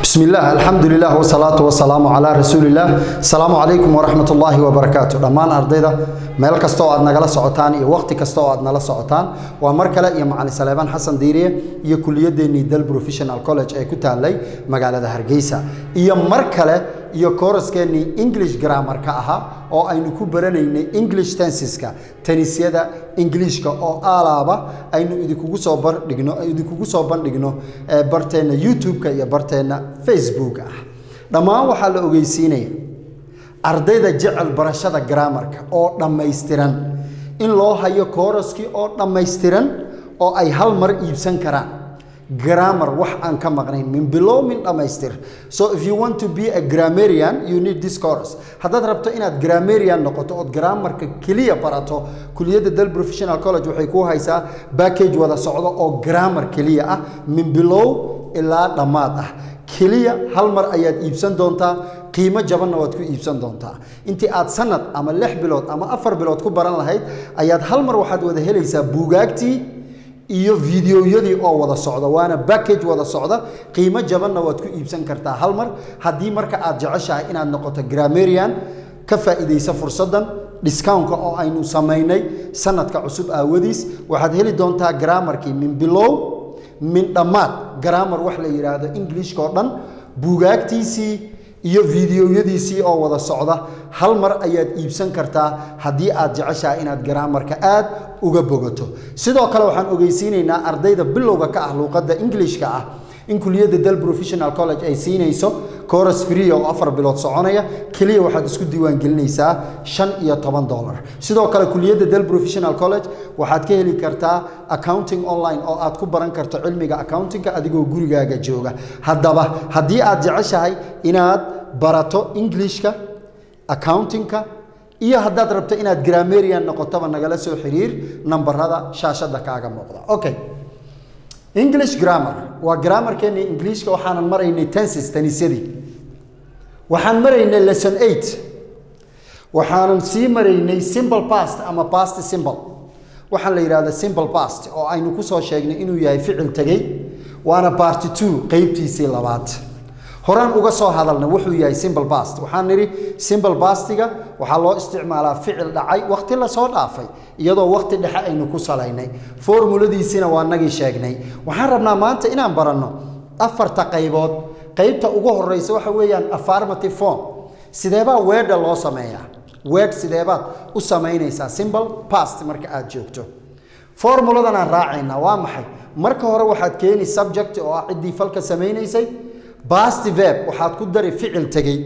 بسم الله الحمد لله والصلاة والسلام على رسول الله السلام عليكم ورحمة الله وبركاته دمان أرضيدا meel kasta oo aad nagala socotaan iyo waqti kasta oo aad nala socotaan waa mar kale iyo macalin saleebaan xasan diiriye iyo kuliyadeennii dal professional college ee ku taallay magaalada hargeysa iyo mar kale iyo kooraskeennii english grammarka ahaa oo aynu ku baranaynay english tensiska tanisyada ingiliishka oo aalaaba aynu idinkugu soo bandhigno idinkugu soo bandhigno ee barteenna youtube-ka iyo barteenna facebook ah dhammaan waxaa la ogeysiinaya ardayda jecel barashada grammarka oo dhammaystiran in loo hayo kooraskii oo dhammaystiran oo ay hal mar iibsan karaan grammar wax aan ka maqnayn min below min dhammaystir so if you want to be a grammarian you need this course haddaad rabto inaad grammarian noqoto ood grammarka keliya barato kuliyadda dal professional college waxay ku haysaa package wada socdo oo grammar keliya ah min below ilaa dhammaad ah keliya hal mar ayaad iibsan doontaa qiimo jabanna waad ku iibsan doontaa intii aad sanad ama lix bilood ama afar bilood ku baran lahayd ayaad hal mar waxaad wada helaysaa buugaagtii iyo fideoyadii oo wada socda waana backage wada socda qiimo jabanna waad ku iibsan kartaa hal mar haddii marka aad jeceshahay inaad noqoto grammarian ka faa'iidaysa fursaddan discountka oo aynu samaynay sanadka cusub aawadiis waxaad heli doontaa grammarkii min bilow min dhammaad grammar wax la yidhaahdo englishka oo dhan buugaagtiisii iyo fideoyadiisii oo wada socda hal mar ayaad iibsan kartaa haddii aad jeceshahay inaad grammarka aad uga bogato sidoo kale waxaan ogeysiinaynaa ardayda bilowga ka ah luuqadda englishka ah in kuliyadda dal professional college ay siinayso coras free oo afar bilood soconaya keliya waxaad isku diiwaangelinaysaa shan iyo toban dollar sidoo kale kuliyadda dal professional college waxaad ka heli kartaa accounting online oo aad ku baran karto cilmiga accountingka adigoo gurigaaga jooga haddaba haddii aad jeceshahay inaad barato englishka accountingka iyo haddaad rabto inaad grammarian noqotoba nagala soo xiriir nambarada shaashadda kaaga muuqda okay english grammar waa grammarkeennii ingiliishka waxaanan maraynay tensis tanisyadii waxaan maraynay lesson eight waxaanan sii maraynay simple past ama past simple waxaan la yidhahda simple past oo aynu ku soo sheegnay inuu yahay ficil tegey waana party two qeybtiisii labaad horaan uga soo hadalna wuxuu yahay simple past waxaan nidhi simple pastiga waxaa loo isticmaalaa ficil dhacay waqti lasoo dhaafay iyadoo waqti dhexe aynu ku salaynay formuladiisina waa nagii sheegnay waxaan rabnaa maanta inaan baranno afarta qaybood qaybta ugu horeysa waxa weeyaan affirmative form sideebaa weedha loo sameeyaa weedh sideebaad u samaynaysaa simple past marka aad joogto formuladan aan raacaynaa waa maxay marka hore waxaad keeni subject oo ah ciddii falka samaynaysay basti verb waxaad ku dari ficil tegey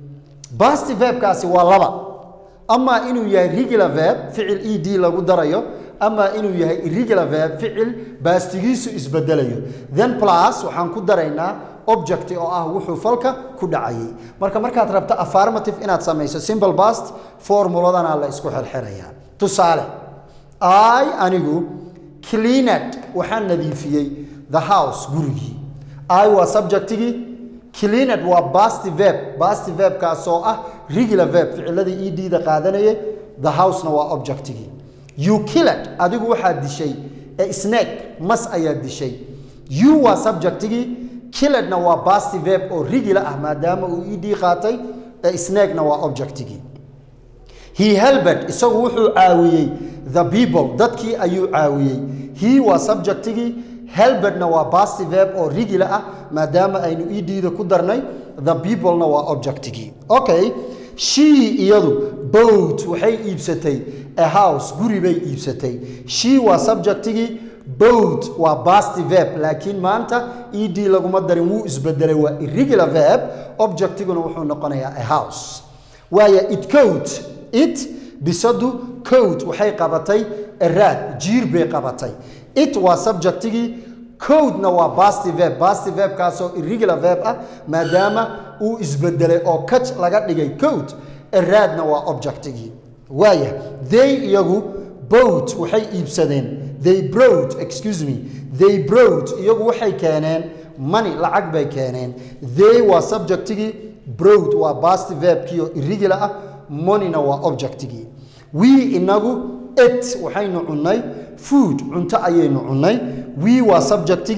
basti verbkaasi waa laba amaa inuu yahay regular verb ficil e d lagu darayo amaa inuu yahay irregular verb ficil baastigiisu isbedelayo then plus waxaan ku daraynaa object oo ah wuxuu falka ku dhacayay marka markaad rabto affirmative inaad samayso simple past formuladana la isku xirxirayaa tusaale i anigu cleaned waxaan nadiifiyey the house gurigii i waa subjectigii cleaned waa basti verb basti verbkaasoo ah regular verb ficiladii e d da qaadanayay the housena waa objectigii you killed adigu waxaad dishay ee snake mas ayaad dishay you waa subjectigii killedna waa basti verb oo regular ah maadaama uu e d qaatay ee snakena waa objectigii he helbed isagu wuxuu caawiyey the people dadkii ayuu caawiyey he waa subjectigii helbedna waa basti verb oo regular ah maadaama aynu e d-da ku darnay the peoplena waa objectigii okay she iyadu boat waxay iibsatay a house guri bay iibsatay she waa subjectigii boat waa basti verb laakiin maanta e d laguma darin wuu isbedelay waa irregular verb objectiguna wuxuu noqonayaa a house waaya it coat it bisadu coat waxay qabatay araad jiir bay qabatay it waa subjectigii codena waa basti verb basti verbkaasoo irregular verb ah maadaama uu isbedelay oo kaj laga dhigay code eraadna waa objectigii waaya they iyagu boat waxay iibsadeen they brought excuse me they brought iyagu waxay keeneen money lacag bay keeneen they waa subjectigii brought waa basti verbkii oo irregular ah moneyna waa objectigii we inagu it waxaynu cunnay food cunto ayaynu cunnay we waa subjectigii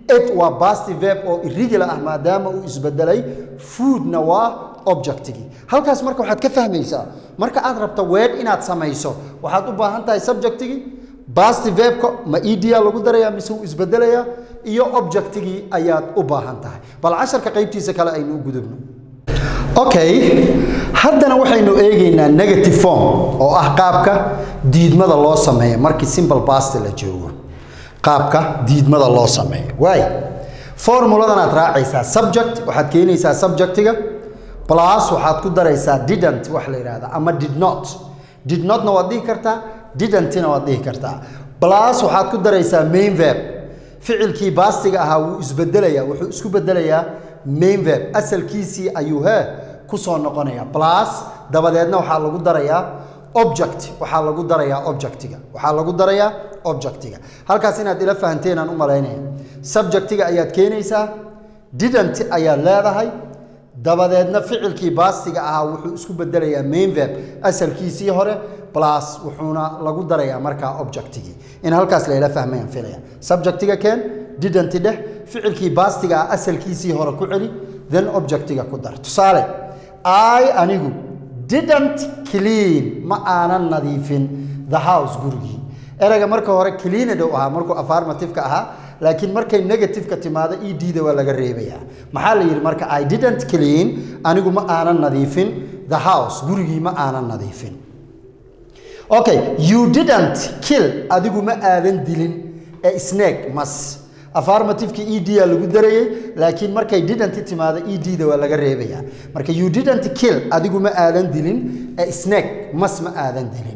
it waa basti verb oo irregular ah maadaama uu isbedelay foodna waa objectigii halkaas marka waxaad ka fahmaysaa marka aad rabto word inaad samayso waxaad u baahan tahay subjectigii basti verbka ma edia lagu darayaa mise uu isbedelayaa iyo objectigii ayaad u baahan tahay bal casharka qaybtiisa kale aynu u gudubno okay haddana waxaynu eegaynaa negative form oo ah qaabka diidmada loo sameeyo markii simple basti la joogo qaabka diidmada loo sameeyo waay formuladan aad raacaysaa subject waxaad keenaysaa subjectiga plus waxaad ku daraysaa didn't wax la yidhahda ama did not did notna waad dhihi kartaa didn'tina waad dhihi kartaa plus waxaad ku daraysaa main verb ficilkii baastiga ahaa wuu isbedelayaa wuxuu isku bedelayaa main verb asalkiisii ayuu hee kusoo noqonaya plus dabadeedna waxaa lagu darayaa object waxaa lagu darayaa objectiga waxaa lagu darayaa objectiga halkaas inaad ila fahanteen aan u malaynaya subjectiga ayaad keenaysaa didn't ayaad leedahay dabadeedna ficilkii baastiga ahaa wuxuu isku bedelayaa main verb asalkiisii hore plus wuxuuna lagu darayaa markaa objectigii in halkaas layla fahmayaan filaya subjectiga keen didn't dheh ficilkii baastiga ah asalkiisii hore ku celi then objectiga ku dar tusaale i anigu didn't clean ma aanan nadiifin the house gurigii erayga marka hore cleaned u ahaa markuu affirmative-ka ahaa laakiin markay negative-ka timaado ed-da waa laga reebayaa maxaa la yidhi marka i didn't clean anigu ma aanan nadiifin the house gurigii ma aanan nadiifin okay you didn't kill adigu ma aadan dilin ee snake mas affirmative-ki ed-a lagu darayay laakiin markay didn't timaado ed-da waa laga reebayaa marka you didn't kill adigu ma aadan dilin ee snake mas ma aadan dilin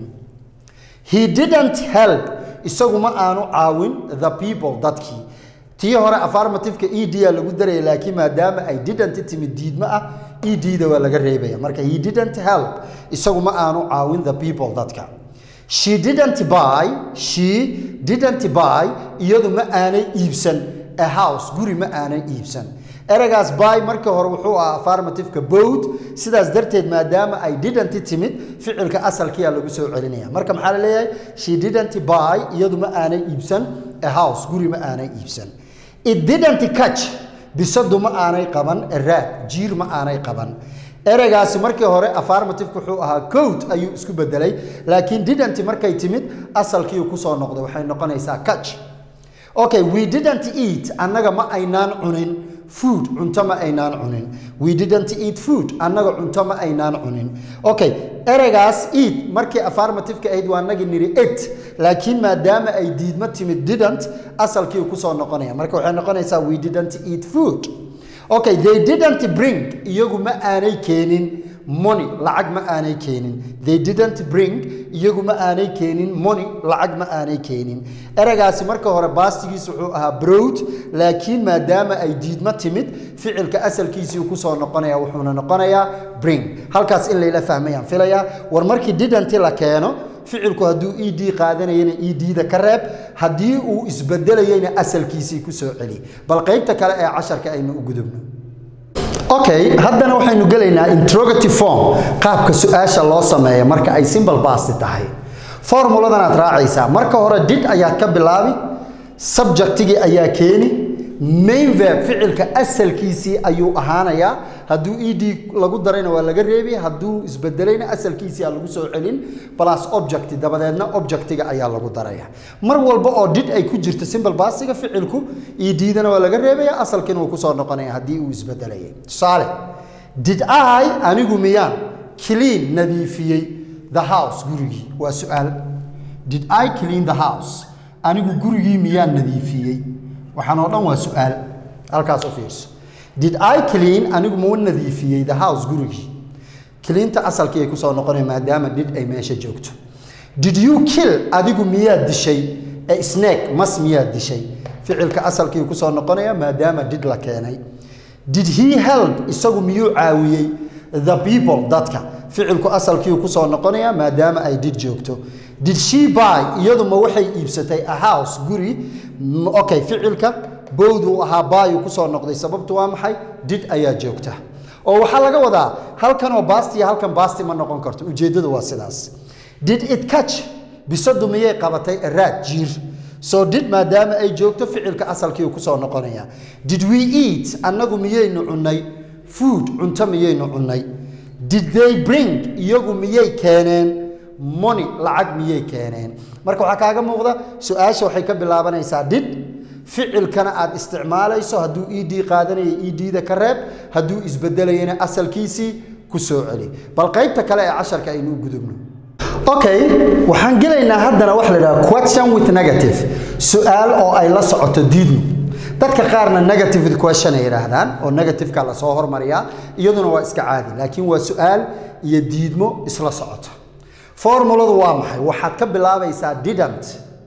he didn't help isagu ma aanu caawin the people dadkii tii hore affirmative-ka ed-a lagu daraya laakiin maadaama ay didn't timid diidmo ah ed-da waa laga reebaya marka he didn't help isagu ma aanu caawin the people dadka she didn't buy she didn't buy iyadu ma aanay iibsan a house guri ma aanay iibsan eragaas buy markii hore wuxuu ahaa affirmative-ka boat sidaas darteed maadaama ay didn't timid ficilka asalkiyaa lagu soo celinaya marka maxaa la leeyahay she didn't buy iyadu ma aanay iibsan a house guri ma aanay iibsan it didn't catch bisadu ma aanay qaban a rat jiir ma aanay qaban ereygaasi markii hore affirmative wuxuu ahaa coat ayuu isku bedelay laakiin didn't markay timid asalkii kusoo noqday waxay noqonaysaa catch okay we didn't eat annaga ma aynaan cunin food cunto ma aynaan cunin we didn't eat food annaga cunto ma aynaan cunin okay ereygaas eat markii affirmative-ka ahayd waa nagi niri it laakiin maadaama ay diidma timid didn't asalkii kusoo noqonaya marka waxay noqonaysaa we didn't eat food okay they didn't bring iyagu ma aanay keenin money lacag ma aanay keenin they didn't bring iyagu ma aanay keenin money lacag ma aanay keenin ereygaasi marka hore baastigiis wuxuu ahaa browd laakiin maadaama ay diidmo timid ficilka asalkiisii kusoo noqonaya wuxuuna noqonayaa bring halkaas in layla fahmayaan filayaa war markii didn't la keeno ficilku hadduu ed qaadanayana ed-da ka reeb haddii uu isbedelayeyna asalkiisii ku soo celi bal qaybta kale ee casharka aynu u gudubno okay haddana waxaynu gelaynaa interrogative form qaabka su-aasha loo sameeya marka ay simple basti tahay formuladan aad raacaysaa marka hore did ayaad ka bilaabi subjectigii ayaa keeni main verb ficilka asalkiisii ayuu ahaanayaa hadduu ed lagu darayna waa laga reebi hadduu isbedelayna asalkiisii aa lagu soo celin plus object dabadeedna objectiga ayaa lagu daraya mar walba oo did ay ku jirto simple basiga ficilku edidana waa laga reebaya asalkiina wuu kusoo noqonaya haddii uu isbedelayay tusaale did i anigu miyaan clean nadiifiyey the house gurigii waa su-aal did i clean the house anigu gurigii miyaan nadiifiyey waxaan oo dhan waa su-aal halkaas u fiirso did i clean anigu mau nadiifiyey the house gurigii cleanta asalkii ay kusoo noqonaya maadaama did ay meesha joogto did you kill adigu miyaad dishay ee snake mas miyaad dishay ficilka asalkii kusoo noqonaya maadaama did la keenay did he help isagu miyuu caawiyey the people dadka ficilku asalkii kusoo noqonaya maadaama ay did joogto did she buy iyadu ma waxay iibsatay a house guri okay ficilka bowduu ahaa baayu kusoo noqday sababtu waa maxay did ayaa joogta oo waxaa laga wadaa halkanoo baasti iyo halkan baasti ma noqon karto ujeeddadu waa sidaas did it catch bisadu miyay qabatay araad jiir so did maadaama ay joogto ficilka asalkiiu kusoo noqonaya did we eat annagu miyaynu cunnay food cunto miyaynu cunnay did they bring iyagu miyay keeneen money lacag miyay keeneen marka waxaa kaaga muuqda su-aasha waxay ka bilaabanaysaa did ficilkana aad isticmaalayso hadduu ed qaadanaya edda ka reeb hadduu isbedelayana asalkiisii ku soo celi bal qaybta kale ee casharka aynu u gudubno okay waxaan gelaynaa haddana waxa la idhaha question with negative su-aal oo ay la socoto diidmu dadka qaarna negative question ay yidhaahdaan oo negativeka lasoo hormariyaa iyaduna waa iska caadi laakiin waa su-aal iyo diidmo isla socota formuladu waa maxay waxaad ka bilaabaysaa didn't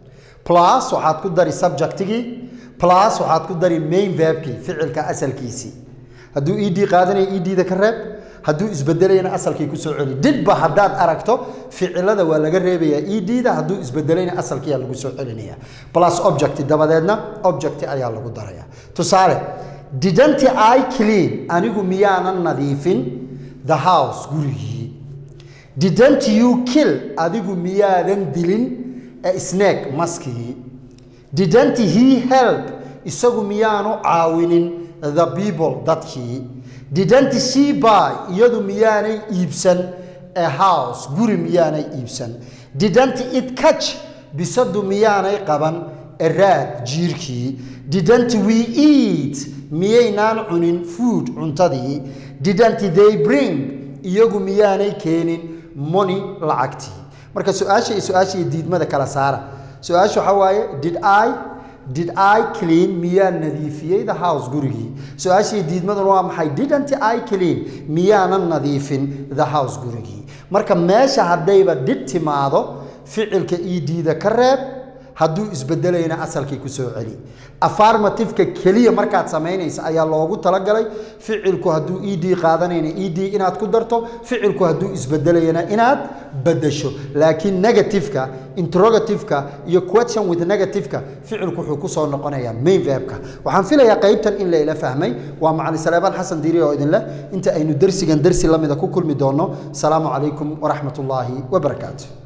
plus waxaad ku dari subjectigii plus waxaad ku dari main verbkii ficilka asalkiisii hadduu ed qaadanaya edda ka reeb hadduu isbedelayana asalkii kusoo celi didba haddaad aragto ficilada waa laga reebayaa edda hadduu isbedelayna asalkiiyaa lagu soo celinaya plus object dabadeedna object ayaa lagu daraya tusaale didn't i clean anigu miyaanan nadiifin the house gurigii didn't you kill adigu miyaadan dilin snake maskigii didn't he help isagu miyaanu caawinin the people dadkii didn't she buy iyadu miyaanay iibsan a house guri miyaanay iibsan didn't it catch bisadu miyaanay qaban a raad jiirkii didn't we eat miyaynaan cunin food cuntadii didn't they bring iyagu miyaanay keenin money lacagtii marka su-aasha iyo su-aasha iyo diidmada kala saara su-aasha waxaa waaye did i did i clean miyaa nadiifiyey the house gurigii su-aasha iyo diidmaduna waa maxay didn't i clean miyaanan nadiifin the house gurigii marka meesha haddayba did timaado ficilka edda ka reeb hadduu isbedelayna asalkii ku soo celi afarmativeka keliya markaad samaynaysa ayaa loogu talagalay ficilku hadduu ed qaadanayna ed inaad ku darto ficilku hadduu isbedelayana inaad badasho laakiin negativeka interrogativeka iyo question with negativeka ficilku wuxuu kusoo noqonayaa main verbka waxaan filayaa qaybtan in layla fahmay waa macali saleebaan xasan diiri oo idinleh inta aynu dersigan dersi lamida ku kulmi doono salaamu calaykum waraxmat ullaahi wabarakaatu